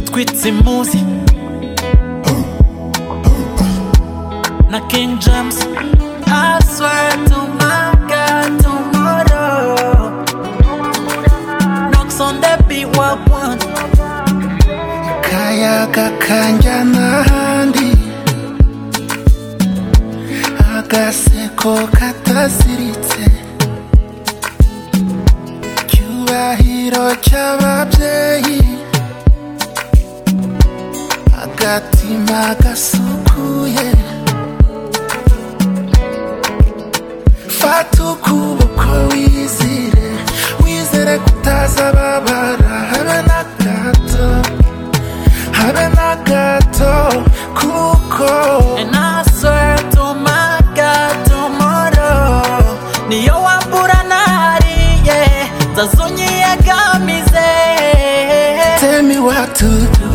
twitse impuzi na King James I swear to my God tomorrow Knocks on the B1 kayaga kanjyana ahandi agaseko kataziritse icyubahiro cy'ababyeyi agatima gasukuye fata ukuboko wizire wizere kutazababara habe na gato habe na gato kuko And I swear to my God tomorrow Niyo wambura nariye Nzazonyiyegamize tell me what to do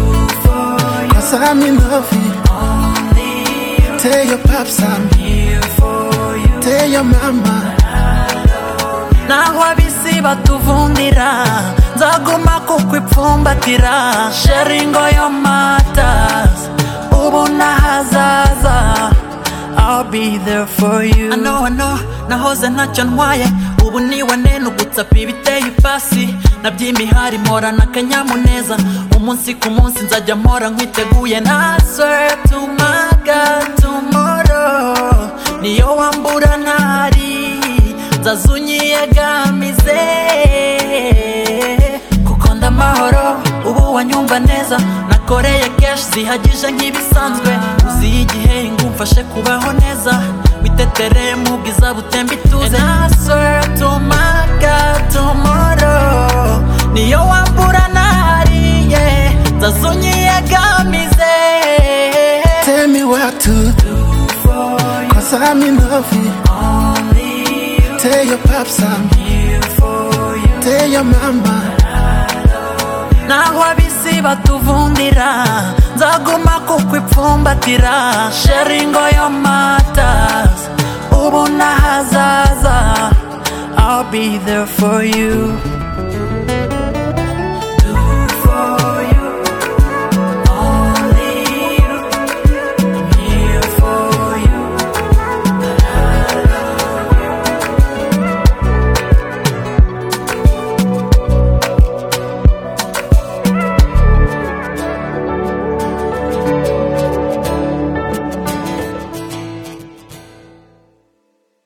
cause i'm in love with you. tell your pops i'm here for you tell your mama naho ab'isi batuvundira nzaguma kukwipfumbatira sheringo yo matas ubu n'ahazaza I'll be there for you ano ano nahoze ntacyo ntwaye ubu niwane nugutsapa ibiteye ipasi naby'imihari mporana akanyamuneza umunsi ku munsi nzajya mpora nkwiteguye na swear to my God tomorrow niyo wambura ntari nzazunyiyegamize kuko ndamahoro ubu wanyumva neza nakoreye keshi zihagije nk'ibisanzwe uziye igihe ingu mfashe kubaho neza witetere mu bwiza butemba ituze And I swear to my God tomorrow niyo wambura nariye nzazunyiyegamize tell me what to do cause i'm in love with you tell your pops i'm here for you tell your mama naho ab'isi batuvundira nzaguma kukwipfumbatira sheringo yo matas ubu n'ahazaza I'll be there for you